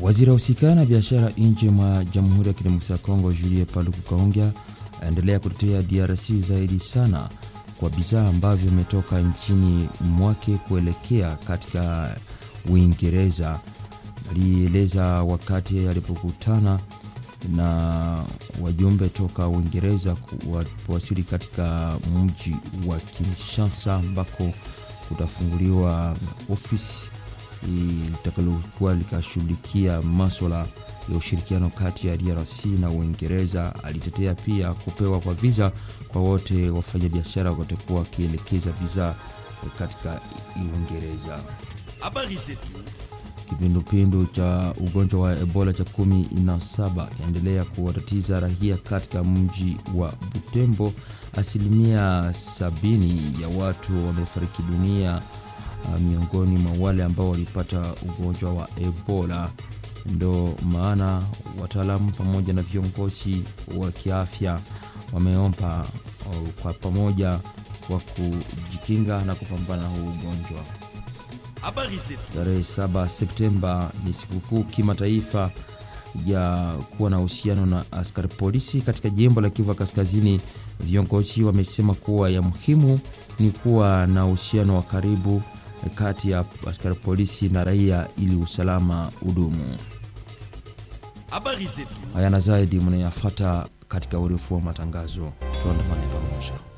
Waziri wa usikana na biashara nje mwa Jamhuri ya Kidemokrasia ya Kongo Julie Paluku Kaongea aendelea kutetea DRC zaidi sana kwa bidhaa ambavyo imetoka nchini mwake kuelekea katika Uingereza. Alieleza wakati alipokutana na wajumbe toka Uingereza walipowasili katika mji wa Kinshasa ambako kutafunguliwa ofisi litakalokuwa likashughulikia maswala ya ushirikiano kati ya DRC na Uingereza. Alitetea pia kupewa kwa visa kwa wote wafanyabiashara watakuwa wakielekeza bidhaa katika Uingereza. Habari zetu. Kipindupindu cha ugonjwa wa Ebola cha kumi na saba kiendelea kuwatatiza raia katika mji wa Butembo. Asilimia sabini ya watu wamefariki dunia uh, miongoni mwa wale ambao walipata ugonjwa wa Ebola. Ndo maana wataalamu pamoja na viongozi wa kiafya wameomba uh, kwa pamoja kwa kujikinga na kupambana na huu ugonjwa. Habari zetu. Tarehe 7 Septemba ni sikukuu kimataifa ya kuwa na uhusiano na askari polisi katika jimbo la Kivu Kaskazini. Viongozi wamesema kuwa ya muhimu ni kuwa na uhusiano wa karibu kati ya askari polisi na raia ili usalama udumu. Habari zetu. Haya na zaidi mnayafata katika urefu wa matangazo, tuandamane pamoja.